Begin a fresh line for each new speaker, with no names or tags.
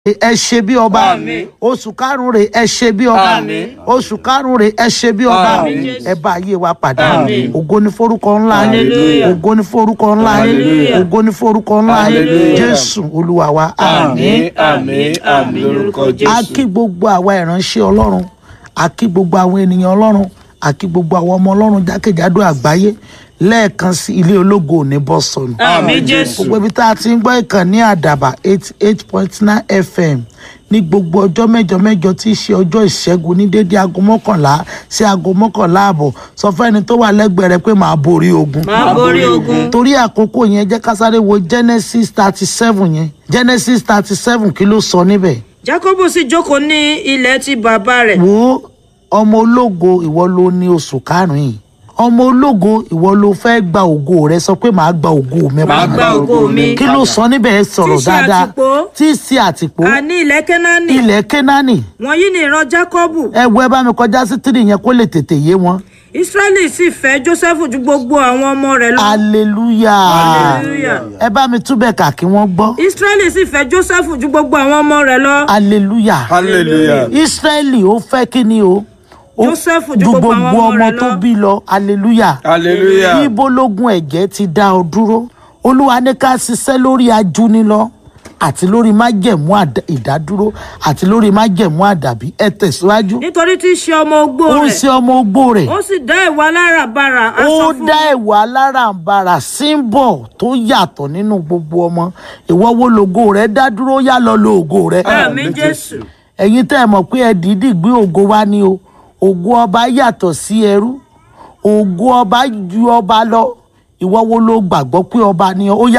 ẹ ṣe bí ọba
Àmín.
oṣù karùnún rè ẹ ṣe bí ọba
Àmín.
oṣù karùnún rè ẹ ṣe bí ọba
Àmín.
ẹ bá ayé wa pàdé
Àmín.
ògo ní forúkọ ńlá yín
Hallelujah.
ògo ní forúkọ ńlá yín
Hallelujah.
ògo ní forúkọ ńlá yín
Hallelujah.
jésù olúwa wa
àmín àmín àmín lórúkọ
a
jésù.
kí gbogbo àwa ìránṣẹ́ ọlọ́run a kí gbogbo àwọn ènìyàn ọlọ́run a kí gbogbo àwọn ọmọ ọlọ́run jákèjádò àgbáyé lẹ́ẹ̀kan sí ilé ológo ò ní bọ́ sọnù
àmín jésù.
gbogbo ibi tá a ti ń gbọ́ ìkànnì àdàbà eighty eight point nine fm ní gbogbo ọjọ́ mẹ́jọ mẹ́jọ tí í ṣe ọjọ́ ìṣẹ́gun ní dédé aago mọ́kànlá sí aago mọ́kànlá àbọ̀ sọ fẹ́ni tó wà lẹ́gbẹ̀ẹ́ rẹ pé màá borí ogun
máa borí ogun.
torí àkókò yẹn jẹ́ ká sáré wo genesis thirty seven yẹn genesis thirty seven kí ló sọ níbẹ̀
jákọ́bù sì jókòó ní ilẹ̀ ti bàbá rẹ̀
wo ọmọ ológo ìwọ ló ní oṣù karùn-ún yìí ọmọ ológo ìwọ ló fẹ́ gba ògo rẹ sọ pé màá gba ògo mi
máa
padà
gba ògo mi.
kí ló sọ níbẹ̀ ẹ sọ̀rọ̀
Tí í ṣe
dáadáa
àtìpó.
tí í ṣe àtìpó
àní ilẹ̀ kẹ́nánì
ilẹ̀ kénáánì
wọ̀nyí ni ìran jákọ́bù
ẹ wo ẹ bá mi kọjá sí tírì yẹn kó lè tètè yé wọn
ísírẹ́lì sì fẹ́ jósẹ́fù ju gbogbo àwọn ọmọ rẹ̀ lọ
hallelujah
Hallelujah.
ẹ bá mi túbẹ̀ kà kí wọ́n gbọ́
ísírẹ́lì sì fẹ́ jósẹ́fù ju gbogbo àwọn ọmọ rẹ̀ lọ
hallelujah
hallelujah.
israẹli ó fẹ́ kí ni o Ó-
Jósẹ́fù ju
ju
gbogbo
gbogbo
àwọn ọmọ
ọmọ
rẹ̀
tó
lọ.
bí lọ hallelujah
hallelujah.
ibo lógun ẹ̀jẹ̀ ti dá ọ dúró olúwa ní ká ṣiṣẹ́ lórí ajúnilọ àti lórí májẹ̀mú àdá- ìdádúró àti lórí májẹ̀mú àdàbí ẹ tẹ̀síwájú
nítorí tí í ṣe ọmọ ogbó
ó ń
rẹ̀
ṣe ọmọ ogbó rẹ̀
ó sì dá ìwà aláràbarà
ó
aṣọ fún
dá ìwà alárànbarà símbọ̀ tó yàtọ̀ nínú gbogbo ọmọ ìwọ wo lògo rẹ̀ dá dúró yá lọ lo ògo rẹ̀
àmì jésù
ẹ̀yin tẹ́ ẹ mọ̀ pé ẹ dìídì gbé ògo wá ní o ògo ọba yàtọ̀ sí ẹrú ògo ọba ju ọba lọ ìwọ wo ló gbàgbọ́ pé ọba ni ó yá